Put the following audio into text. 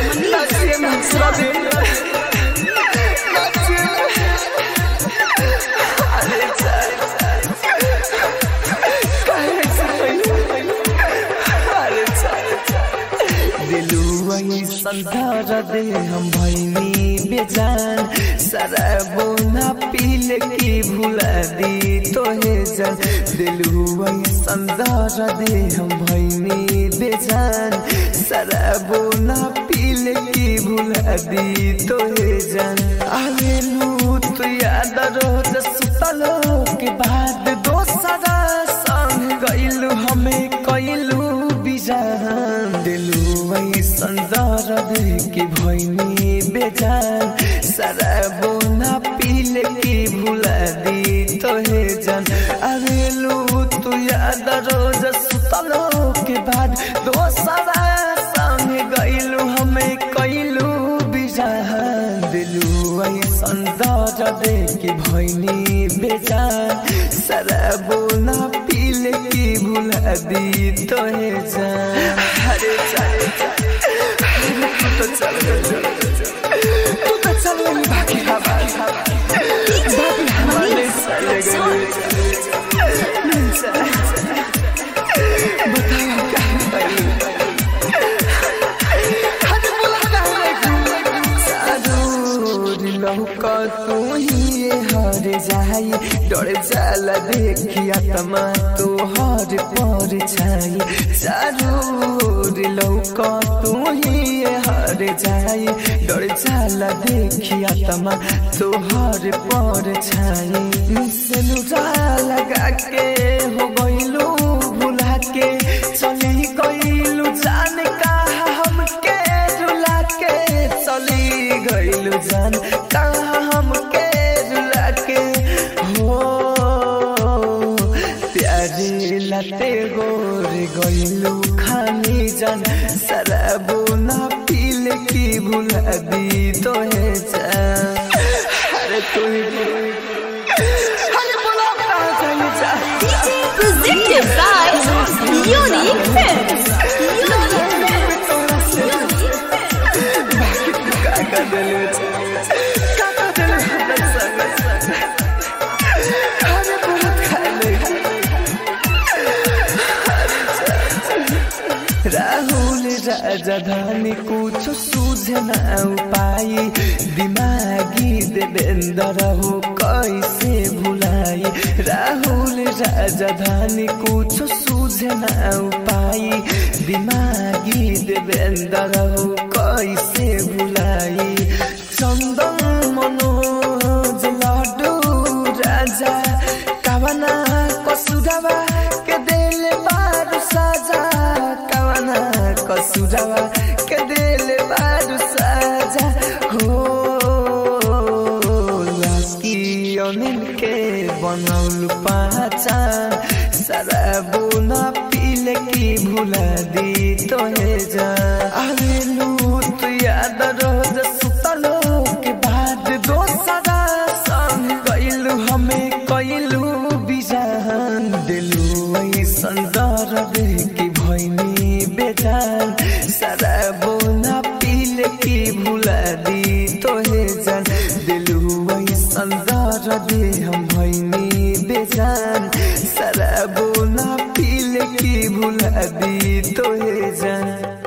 नाचिए ना पूरा दिन नाचिए अरे चार काहे से पहले अरे चार दिलुआ संधार दे हम भैनी बेजान शराबो ना पील की भुला दी तोहे जान दिलुआ संधार दे हम भैनी बेजान शराबो ना पील की भुला दी तोहे जान आवेलू तू याद रोज सुतलो के बाद दोसरा संग गइलू हमें कइलू बिजान दिलू वही संदर के भैनी बेजान शराबो ना पील की भुला दी तोहे जान अरेलू तू याद रोज सुतलो के बाद दोसरा संग गइलू हमें कइलू बिजान दिलू वही संदर के भैनी बेजान शराबो ना पील की भुला दी तोहे जान अरे चल अरे तू तो चल तू तो चल गई बाकी हवा बाकी हमारे चले गए बताओ क्या पहलू हद बुला जरूर लौका तू ही हर जाई डर जाला देखिया तमा तो हर पर छाई जरूर लौका तू ही हर जाई डर जाला देखिया तमा तो हर पर छाई से लगा के हो गइलू भुला के चली गइलू जान कहा हमके रुला के चली गइलू जान कहा हमके रुला के हो प्यारे लते गोर गइलू खानी जान शराबो ना पील की भुला दी तोहे जान अरे तू ही अरे बोला कहाँ जाइए जा Presented by Unique Films. Rahul राजधानी कुछ सूझ न पाई दिमागी देवेंद्र हो कैसे भुलाई राहुल राजधानी कुछ सूझ न पाई दिमागी देवेंद्र हो कैसे भुलाई चंदन मनोज लाडू राजा कवना कसुरवा के दिल बारू साजा कवना कसुरवा के दिल बारू साजा हो लास्की अनिल के बनौल पहचान शराबो ना पील की भुला दी तोहे जा आवेलू तू याद रोज सुतलो के बाद दोसरा संग गइलू हमें कइलू बिजान दिलू ऐसन दर्द की भैनी बेजान शराबो ना पील की भुला दी तोहे जान दिलू ऐसन दर्द हम भैनी बेजान शराबो ना पील की भुला दी तोहे जान